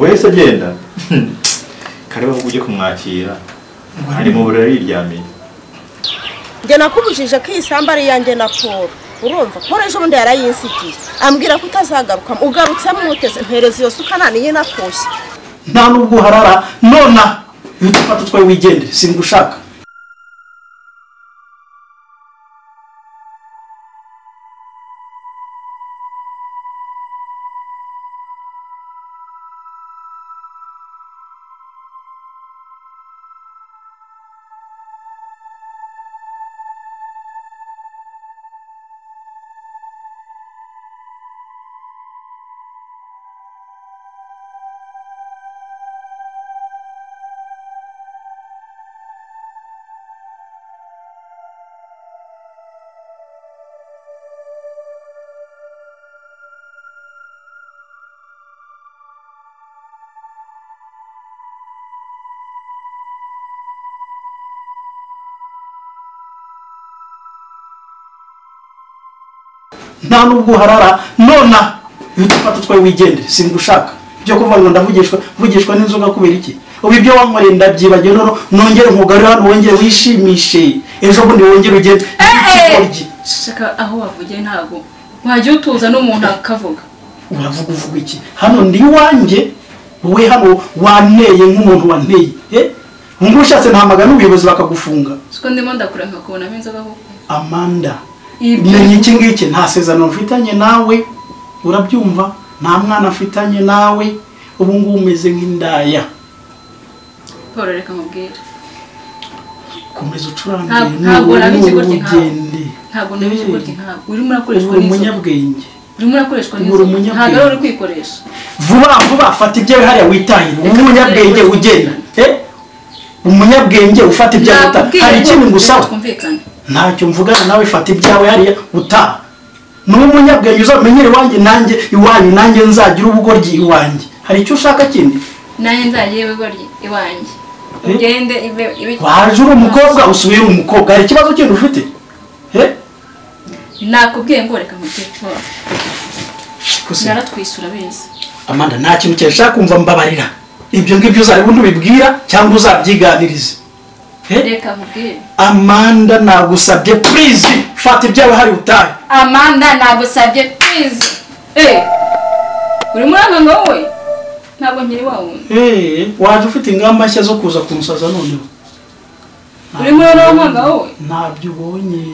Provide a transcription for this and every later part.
wese agenda kareba ahubwo ujye kumwakira ari mu buriri yiryamiye njye nakubujije ko iyi sambu ari iyanjye na paul urumva paul ejo bundi yarayinsigiye ambwira ko utazagaruka ugarutse mwuteze mpereza iyo suka nta niyo inakushye nta nubwo uharara nona utufata utwawe wigendere singushaka nta nubwo uharara nona utufata utwawe wigendere singushaka ibyo kuvuga ngo ndavugishwa vugishwa n'inzoga kubera iki ubu ibyo wankoreye ndabyibagiwe noneho nongere nkugarure hano wongere wishimishe ejo bundi wongere ugende eee shaka aho wavugiye ntabwo wajya utuza n'umuntu akavuga uravuga uvuga iki hano ndi iwanjye wowe hano wanteye nk'umuntu wanteye eh ubu ngubu ushatse ntahamagara n'ubuyobozi bakagufunga siko ndimo ndakuranga kubonamo inzoga koko amanda Ibyo- menya iki ngiki nta sezerano mfitanye nawe urabyumva nta mwana afitanye nawe ubu ngubu umeze nk'indaya paul reka mubwire komeza Ntabwo- ucurange ntabwo nabizi gutya nkawe. ugende ntabwo nabije kurya ntabwo urimo urakoreshwa uri n'inzoga umunyabwenge urimo urakoreshwa Uri n'inzoga umunyabwenge. ntabwo ari uri kwikoresha vuba vuba fata ibyo wihariye witahira uri umunyabwenge ugenda Eh? umunyabwenge ufata ibyo Nakubwiye witahira hari ngo ikindi ngusaba twumvikane ntacyo mvugana nawe fata ibyawe hariya utaha ni umunyabwenge uzamenyere iwanjye nanjye iwanyu nanjye nzagira ubugoryi iwanjye hari icyo ushaka kindi nanjye nzajya yewe barya iwanjye Eh? ugende ibe ibe waje uri umukobwa usubiye uri umukobwa hari ikibazo kindi ufite Eh? nakubwiye ngo reka mubwire paul Gusa naratwisura beza amanda nta kintu cyashaka kumva mbabarira ibyo ngibyo uzareba undi ubibwira cyangwa uzabyiganirize Eh? reka mubwire amanda nagusabye purizi fata ibyawe hari utahe amanda nagusabye pizi eee uri muri aka wowe ntabwo nkiri wa wundi Eh, waje ufite ingamba nshya zo kuza kumusaza noneho uri muri uriya mwanga wowe ntabyo ubonye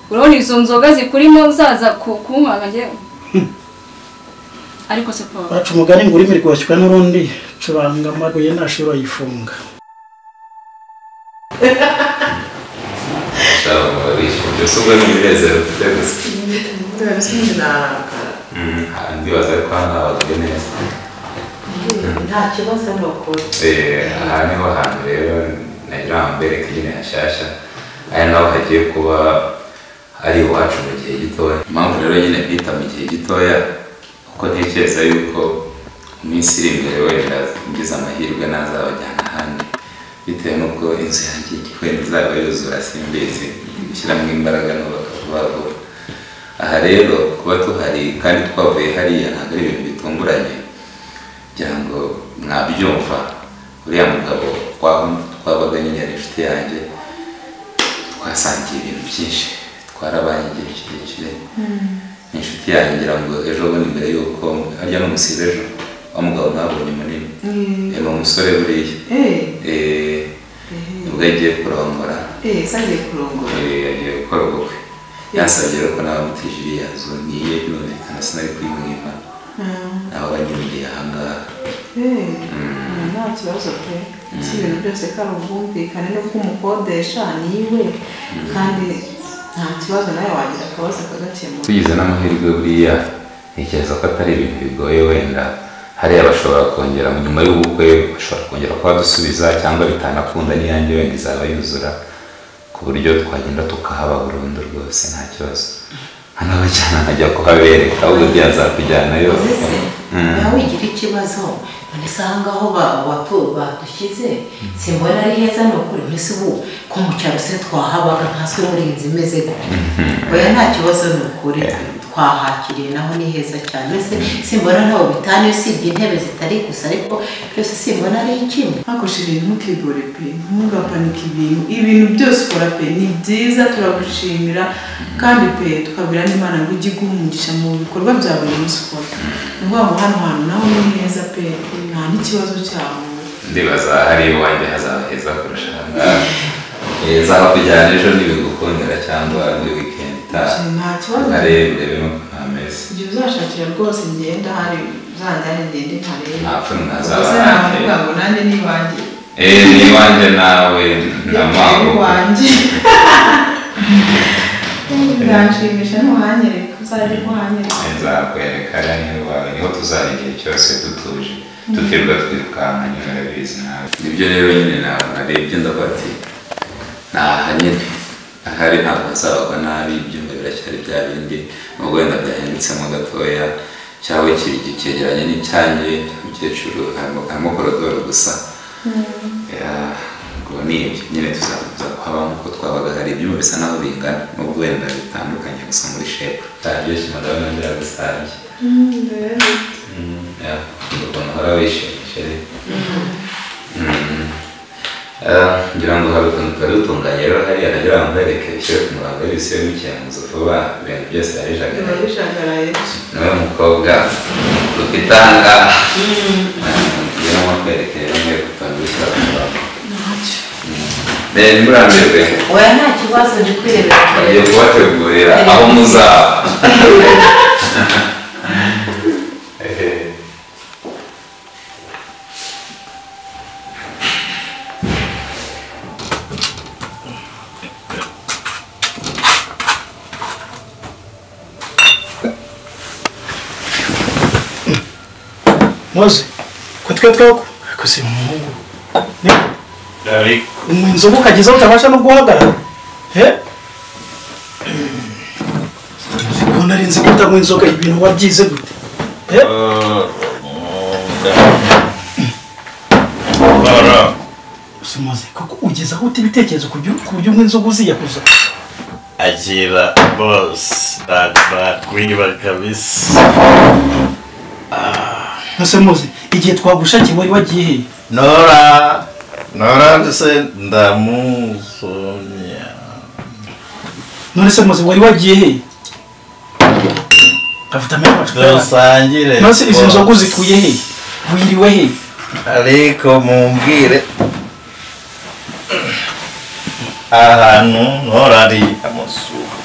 urabona izo nzoga zikurimo zaza ku- kunkwanga ngewe ariko se paul baca umugani ngo urimi rwashywa n'urundi curanga amabuye ntashobora yifunga mbese ubwo ni ibinezero mfite gusa Mm, ndibaza ko hano habaga neza nta kibazo n'ukuri Eh, aha niho hantu rero nagira ngo mbereke nyine hashyashya aya naho hagiye kuba ari iwacu mu gihe gitoya impamvu rero nyine bita mu gihe gitoya kuko ntekereza yuko mu minsi iri imbere wenda ngize amahirwe nazabajyana ahandi bitewe n'uko inzu yanjye wenda izaba yuzura simbizi gushyiramo imbaraga n'ubaka vuba vuba aha rero kuba tuhari kandi twavuye hariya ntabwo ari ibintu bitunguranye kugira ngo mwabyumva uriya mugabo twa- twabaga nyine ari inshuti yanjye twasangiye ibintu byinshi twarabanye igihe kirekire ni inshuti yanjye ngira ngo ejo bundi mbere y'uko harya n'umusibe ejo wa mugabo mwabonye munini ni umusore buriya Eh, nibwo agiye kurongora sangiye kurongora Eh, agiye gukora ubukwe yansabye rero ko nawe mutije iriya nzu niye birumvikana sinari kuyimwima nawe banyuriye ahangaha nta kibazo pe si ibintu byose ko ari ubwumvikane n'uko umukodesha ni iwe kandi nta kibazo nawe wagira akabazo akagakemura tugize n'amahirwe buriya ntekereza ko atari ibintu bigoye wenda hariya bashobora kongera nyuma y'ubukwe bashobora kongera kuba dusubiza cyangwa bitanakunda n'iyanjye wenda izaba yuzura ku buryo twagenda tukahaba burundu rwose nta kibazo nkanabajyana nkajya kuhabereka ahubwo bya zakujyanayo Mbese Mm. nawe ugira ikibazo none se aha ngaho ba- batu- badushyize simbona ari heza ni ukuri mbese ubu ko mu cyaro se twahabaga ntaswe muri iyi nzu imeze gutya oya nta kibazo ni ukuri twahakiriye naho ni heza cyane mbese simbona ntawe bitanu usibye intebe zitari gusa ariko byose simbona ari kimwe ntakoreshe ibintu ntukegore pe ntugapanike ibintu ibintu byose ukora pe ni byiza turagushimira kandi pe tukabwira n'imana ngo ujye iguha umugisha mu bikorwa bya buri munsi ukora ni ukuvuga ngo hano hantu naho ni heza pe nta n'ikibazo cyaho ndibaza hari iwanjye hazaba heza kurusha aha ngaha heza kujyana ejo ntibigukundira cyangwa muri wikendi itaha nta kibazo arebe urebe nuko nta mezi igihe uzashakira rwose ngenda hari zanjyane ngende ntarebe nta pfunwe ntazaba gusa nanjye navuga ngo nanjye n'iwanjye eee n'iwanjye nawe nta mpamvu iwanjye ntibizanshimisha ntuhanyereka uzajya kuhanyereka nzakwereka rero iwawe niho tuzajya igihe cyose dutuje tutirwa twirukanka nyine urabizi nawe nibyo rero nyine nawe narebye ndavuga ati ntaha nyine ahari ntabwo hazabagwa nabi ibyumba biracyari bya bindi nubwo wenda byahindutseho gatoya cyangwa cyegeranye n'icyange cy'umukecuru harimo harimo korodoro gusa Yeah, ubwo ni ibyo nyine tuzakomeza kuhaba nk'uko twabaga hari ibyumba bisa naho bingana nubwo wenda bitandukanye gusa muri shepu taryoshye madamu nongera gusange Yeah, ukuntu uhora wishimisha rero Mm. Ah, ngira ngo hari utuntu twari dutunganye rero hariya nagira ngo mbereke bishyire ku murongo w'ibisi bimukemuza vuba ibintu byose biba yarajagaraye bishagaraye niwe mukobwa dufite aha ngaha ngira ngo mwerekere bamwe gutangirira ku murongo Eh, ntimurambirwe oya nta kibazo ndi bagiye kwirebera kubategurira aho muzaba Ehe. mose ko twe twako ariko si umuhungu ariko inzoga ukagezaho utabasha no guhagarara he ko nari nzi kutanywa inzoga ibintu wabyize gute he gusa mose koko ugeza aho uta ibitekerezo ku byo- ku buryo umwe inzoga uziyakuza agira bose nakwiba kabisa ese mose igihe twagushakiye wari wagiye hehe nora nora ndetse ndamusomya none se mose wari wagiye hehe afite amenyo macupa dusangire none se izi nzoga uzikuye hehe wiriwe hehe ariko mumbwire ahantu nora ari amasura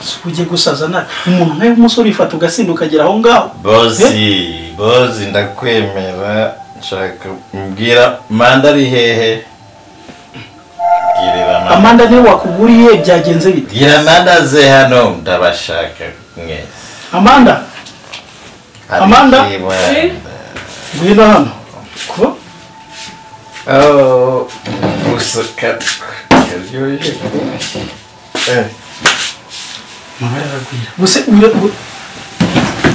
Si ujye gusaza nawe umuntu nkawe w'umusore ufata ugasinda ukagera aho ngaho bosi bosi ndakwemera nshaka mbwira manda ari hehe bwirira manda amanda niwe wakuguriye byagenze bite bwira manda ze hano ndabashaka mwese amanda Hari Amanda? kibanda. ngwino hano ko Oh, gusuka karyoshye Eh, amabara aragwira gusa ura- u-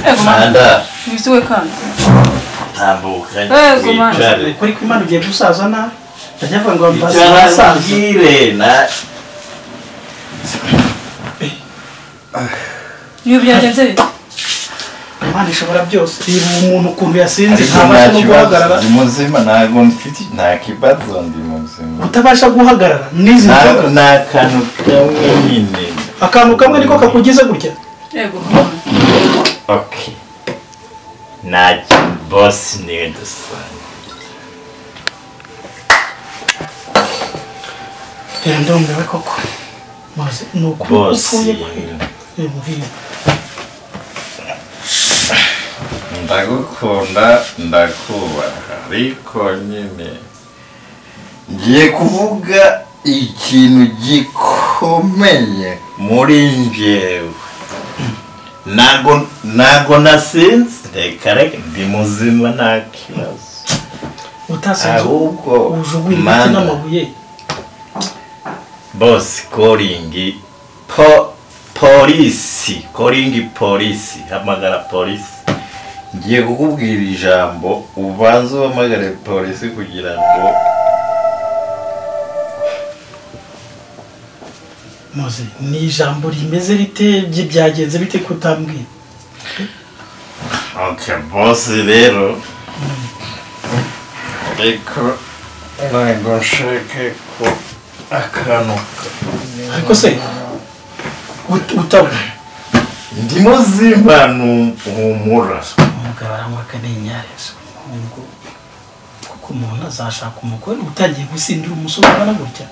ego mwana manda wisuwe kandi tambuka Eh, Gumanda. wicare kuri ko imana ugiye gusaza nawe ndajyavuga ngo mbaze icara abasaza mbwire na niyo byagenze bite imana ishobora byose reba uwo muntu ukuntu yasinze ariko nta ntabasha kibazo ndi no guhagarara muzima ntabwo mfite nta kibazo ndi muzima utabasha guhagarara n'izi ntabwo ni nzoga akantu kamwe nyine akantu kamwe niko kakugize gutya ego mwana ok ntacyo bosi niwe dusanga rero ndumiwe koko maze ni ukuri bosi upfuye kwimuhira ndagukunda ndakubaha ariko nyine ngiye kuvuga ikintu gikomeye muri njyewe ntago ntago nasinze reka reka ndi muzima nta kibazo utasinze ahubwo ujugunya ibiti mana n'amabuye bosi koringi po polisi koringi polisi hamagara polisi ngiye kukubwira ijambo ubanze uhamagare polisi kugira ngo muzi ni ijambo rimeze rite bye- byagenze bite kutambwira oke bose rero ariko ntabwo nshaka ko akantu ariko se ut- utabona ndimo zimbanu humura umugabo aranywa akanenyare so ubwo kuko umuntu azashaka umugore utangiye gusindira umusore ungana gutya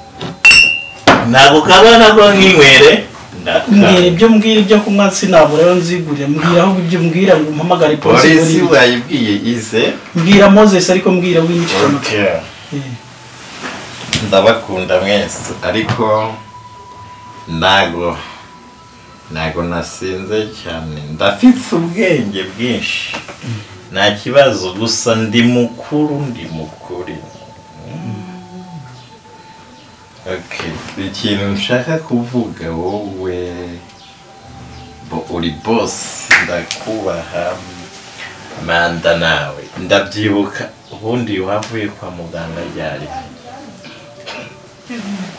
ntabwo kabana ko nkinywere ndakara mbwira ibyo mbwira ibyo kunywa sinabura rero nzigurira mbwira aho ibyo mbwira ngo mpamagare polisi ngo polisi ni- wayibwiye ize mbwira moses ariko mbwira w'imico oke ndabakunda mwese ariko ntago ntago nasinze cyane ndafite ubwenge bwinshi nta kibazo gusa ndi mukuru ndi mukuru Okay, ikintu nshaka kuvuga wowe bo- uri bosi ndakubaha manda nawe ndabyibuka ubundi wavuye kwa muganga ryari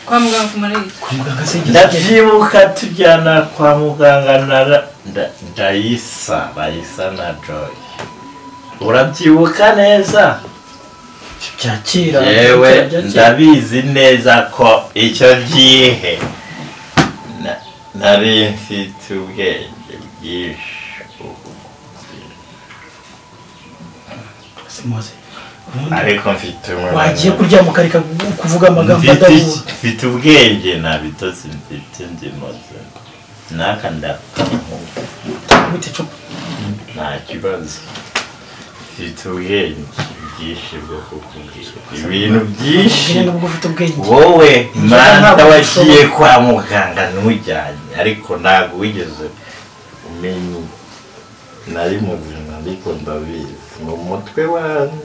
kwa muganga kumarira kwa muganga se igihe ndabyibuka tujyana kwa muganga na ra- nda- ndayisa bayisa na joy urabyibuka neza byakira yewe byakira. ndabizi neza ko icyo gihe na- nari mfite ubwenge bwinshi ubu. Se Mose, ubundi ariko mfite umwana. wagiye kuryama ukareka kuvuga amagambo mfite adahura iki- mfite ubwenge nta bitotsi mfite ndimoze naka ndakamuha gute cyo nta kibazo mfite ubwenge bwinshi bwo kukubwira ibintu byinshi ubwire nubwo ufite ubwenge wowe Njyewe mwana ntabwo wagiye nshobora. kwa muganga ntujyanye ariko ntabwo wigeze umenya nari muzima ariko ndabizi mu mutwe wanyu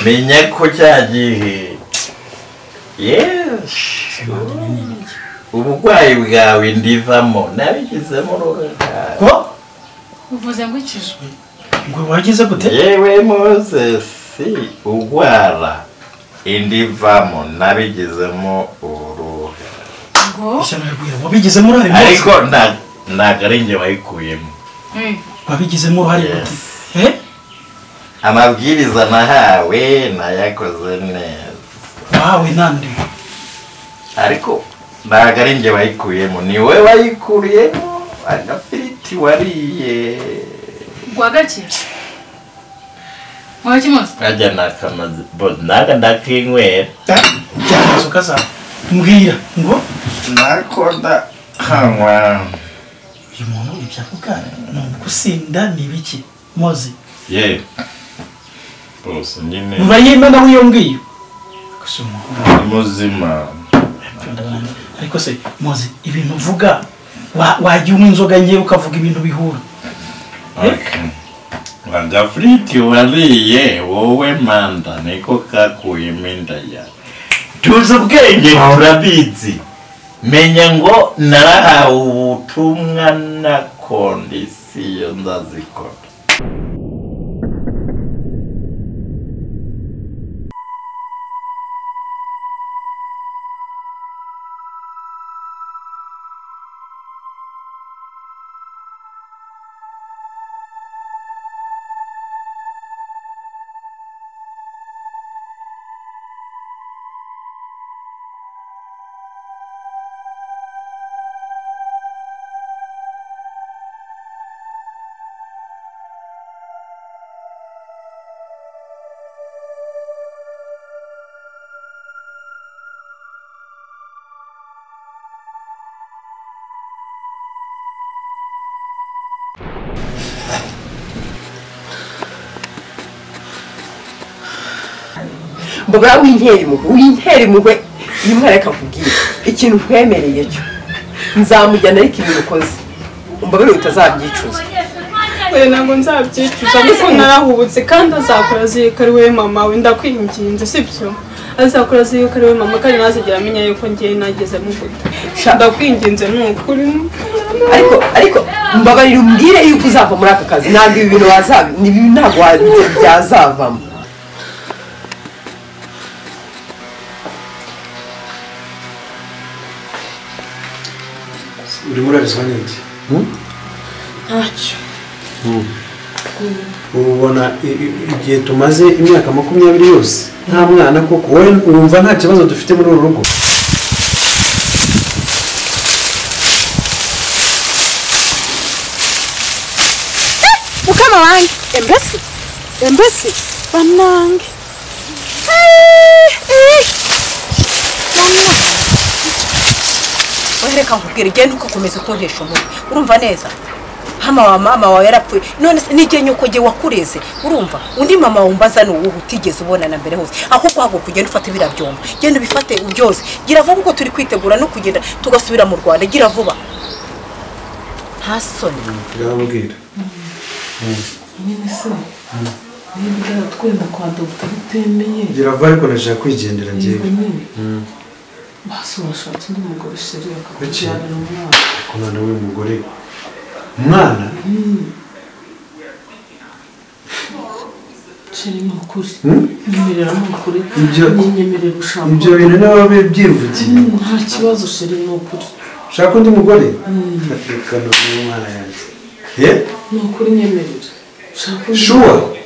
menya ko cya gihe yes uburwayi bwawe ndivamo nabigizemo uruhare ko uvuze ngo ikije ngo wagize gute yewe mozesi urwara indi vamo nabigizemo uruhe ngo ishyano riguye wabigizemo uruhare ariko Mose nta- ntabwo ari njye wayikuyemo eh, wabigizemo uruhare Yes. gute eh amabwiriza nahawe nayakoze neza wawe nande ariko ntabwo ari njye wayikuyemo ni wowe wayikuyemo agafiriti wariye gwa gake wawe kimoze nkajya nakamaze bo ntabwo ndakinywera cyane inzoga zawe mbwira ngo nakunda hanywa uyu muntu ibyo avuga ni ugusinda ni ibiki Mose yewe rwose nyine mba yemana w'iyo ngiyo gusa umuhungu ni muzima ndabananiwe. ariko se Mose ibintu uvuga wa- wagiye unywa inzoga nke ukavuga ibintu bihura Wanga friti wariye wowe manda niko kakuyemo inda ya tuzi ubwenge turabizi menya ngo narahawe ubutumwa na kondisiyo ndazikora mbuga winkera impuhwe winkera impuhwe yimwereka akubwira ikintu nkwemereye cyo nzamujyana ariko ibintu ukoze umbabarire utazabyicuza we ntabwo nzabyicuza ariko narahubutse kandi azakora azirikari we mama we ndakwinginze sibyo azakora azi yuko ari we mama kandi ntazigera amenya yuko ngewe nagezemo guta ndakwinginze ni ukuri ariko ariko mbabarira umbwire yuko uzava muri aka kazi ntabwo ibi bintu wazaba ni ibi ntabwo wa- byazavamo urimo urarizwa n'iki ntacyo ubu ubona i- i- igihe tumaze imyaka makumyabiri yose nta mwana koko wowe wumva nta kibazo dufite muri uru rugo mukama wanjye embese embese banange wereka nkubwira igihe ntukakomeza ukoresha umutwe urumva neza hama wa mama wawe yarapfuye none se n'igihe nyoko gihe wakureze urumva undi mama wumbaza ni uwuhe utigeze ubonana mbere hose ahubwo haguruka ugenda ufata biriya byombo genda ubifate byose gira vuba uko turi kwitegura no kugenda tugasubira mu rwanda gira vuba nta soni ndababwira nyine se niba ugera twenda kwa dogita bitemeye gira vuba ariko ndashaka kwigendera yego njyewe nyine basi washatse undi mugore sheri akakujyanira umwana ku mwana w'uyu mugore umwana sheri ni ukuri Hmm? nyemerera ni ukuri Ibyo- nyemerera ushaka ibyo bintu niba byivugiye Hmm, nta kibazo sheri ni ukuri ushaka undi mugore reka n'umwana yanjye ye ni ukuri nyemerera ushaka undi shuwa